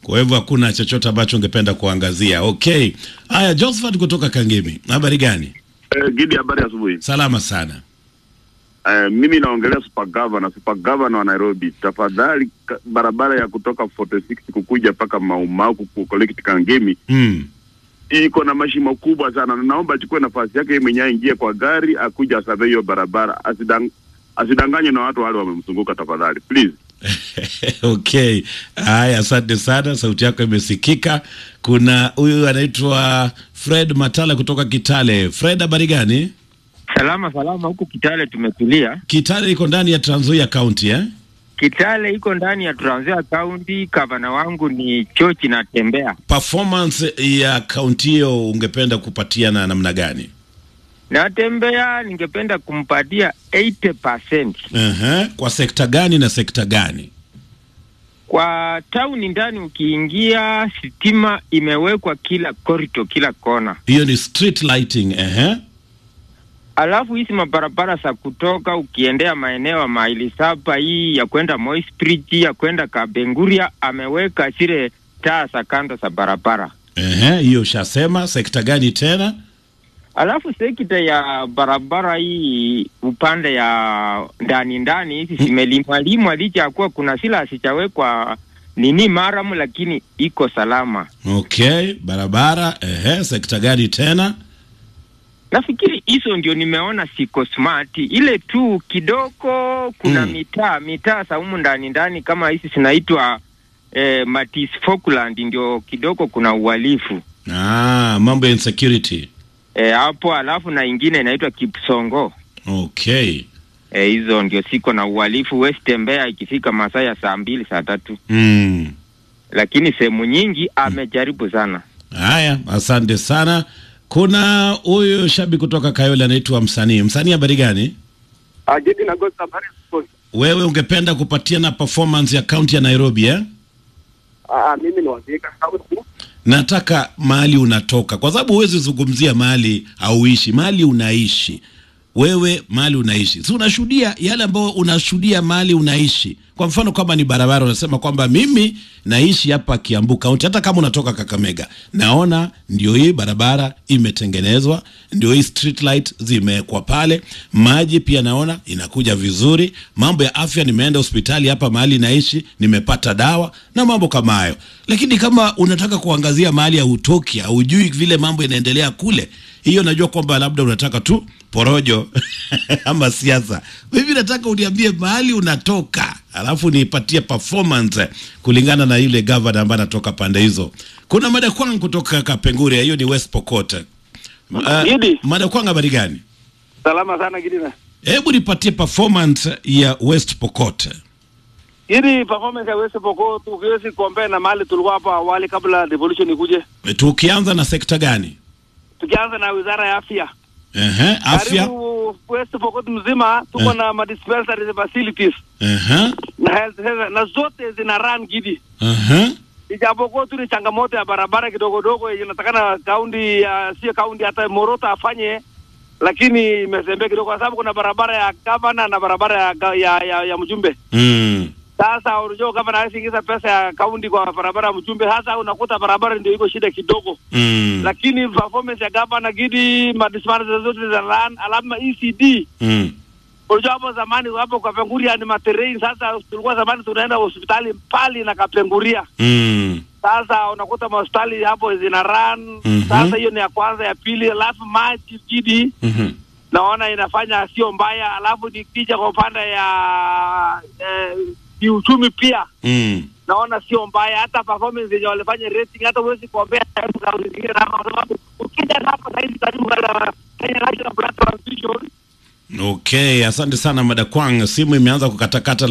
Kwa hivyo hakuna chochote ambacho ungependa kuangazia. Okay, haya, Josephat kutoka Kangemi, habari gani? Eh, Gidi, habari asubuhi. Salama sana. Eh, mimi naongelea super governor, super governor wa Nairobi, tafadhali ka- barabara ya kutoka 46 kukuja mpaka Maumau ku collect Kangemi Mm. iko na mashimo kubwa sana, na naomba achukue nafasi yake yeye mwenyewe, aingie kwa gari akuja asurvey hiyo barabara, asidang asidanganye na watu wale wamemzunguka, tafadhali please. Okay, haya, asante sana, sauti yako imesikika. Kuna huyu anaitwa Fred Matala kutoka Kitale. Fred, habari gani? Salama salama, huku Kitale tumetulia. Kitale iko ndani ya Trans Nzoia County eh? Kitale iko ndani ya Trans Nzoia County. Gavana wangu ni Chochi na Tembea. Performance ya kaunti hiyo ungependa kupatiana namna gani? Na Tembea ningependa kumpatia 80%. uh Kwa sekta gani na sekta gani? Kwa tauni ndani, ukiingia sitima imewekwa kila korito, kila kona. Hiyo ni street lighting uh Alafu hizi mabarabara za kutoka ukiendea maeneo ya maili saba hii ya kwenda Moisprit ya kwenda Kabenguria ameweka zile taa za kando za barabara. Ehe, hiyo ushasema. Sekta gani tena? Alafu sekta ya barabara hii upande ya ndani ndani hizi zimelimwa limwa, licha ya kuwa kuna sila asichawekwa nini maramu, lakini iko salama. Okay, barabara. Ehe, sekta gani tena? Nafikiri hizo ndio nimeona siko smart. Ile tu kidogo kuna Mm. mitaa mitaa za humu ndani ndani kama hizi zinaitwa eh, Matis Falkland, ndio kidogo kuna uhalifu Ah, mambo ya insecurity. eh, hapo. Alafu na ingine inaitwa Kipsongo Okay. eh, hizo ndio siko na uhalifu. West Tembea ikifika masaa ya saa mbili saa tatu, Mm. lakini sehemu nyingi amejaribu sana. Haya, asante sana. Kuna huyu shabi kutoka Kayole anaitwa Msanii. Msanii, habari gani? Ajidi na Ghost habari asubuhi. Wewe ungependa kupatiana performance ya kaunti ya Nairobi eh? Ah, mimi ni wazika sauti. Nataka mahali unatoka, kwa sababu huwezi zungumzia mahali hauishi, mahali unaishi wewe, mahali unaishi, si unashuhudia yale ambayo unashuhudia mahali unaishi. Kwa mfano kama ni barabara, unasema kwamba mimi naishi hapa Kiambu kaunti, hata kama unatoka Kakamega, naona ndio hii barabara imetengenezwa, ndio hii street light zimewekwa pale, maji pia naona inakuja vizuri, mambo ya afya, nimeenda hospitali hapa mahali naishi, nimepata dawa na mambo kama hayo. Lakini kama unataka kuangazia mahali hautoki, haujui vile mambo inaendelea kule, hiyo najua kwamba labda unataka tu porojo ama siasa. Mimi nataka uniambie mahali unatoka, alafu niipatie performance kulingana na yule gavana ambaye anatoka pande hizo. Kuna mada kwangu kutoka Kapenguria, hiyo ni West Pokot. Uh, Gidi. mada kwangu habari gani? Salama sana Gidi na. Hebu nipatie performance ya West Pokot. Gidi performance ya West Pokot ukiwezi compare na mali tulikuwa hapo awali kabla devolution ikuje. Tukianza na sekta gani? Tukianza na Wizara ya Afya. Ehe, afya. Karibu West Pokot mzima tuko Eh. na ma dispensary facilities Ehe, na health center na zote zina run Gidi. ehe, Ijapokuwa tu ni changamoto ya barabara kidogo dogo yenye natakana kaunti ya sio kaunti hata Morota afanye lakini imezembea kidogo kwa sababu kuna barabara ya gavana na barabara ya, ga- ya, ya, ya mjumbe. mm. Sasa unajua gavana hawezi ingiza pesa ya kaunti kwa barabara ya mjumbe, hasa unakuta barabara ndio iko shida kidogo Mm. lakini performance ya gavana Gidi madismana zote za lan alama ECD. Mm. Unajua hapo zamani hapo Kapenguria ni materrain. Sasa tulikuwa zamani tunaenda hospitali mbali na Kapenguria, Mm. sasa unakuta mahospitali hapo zina run. Mhm. Sasa hiyo ni ya kwanza, ya pili, alafu maji Gidi Mhm. naona inafanya sio mbaya, alafu nikija kwa upande ya eh, kiuchumi pia Mm. naona sio mbaya, hata performance yenye walifanya rating, hata huwezi kuombea kaunti zingine hapa, kwa sababu ukija hapa saizi karibu na Kenya National Blood Transfusion Okay, asante sana Madakwang, simu imeanza kukatakata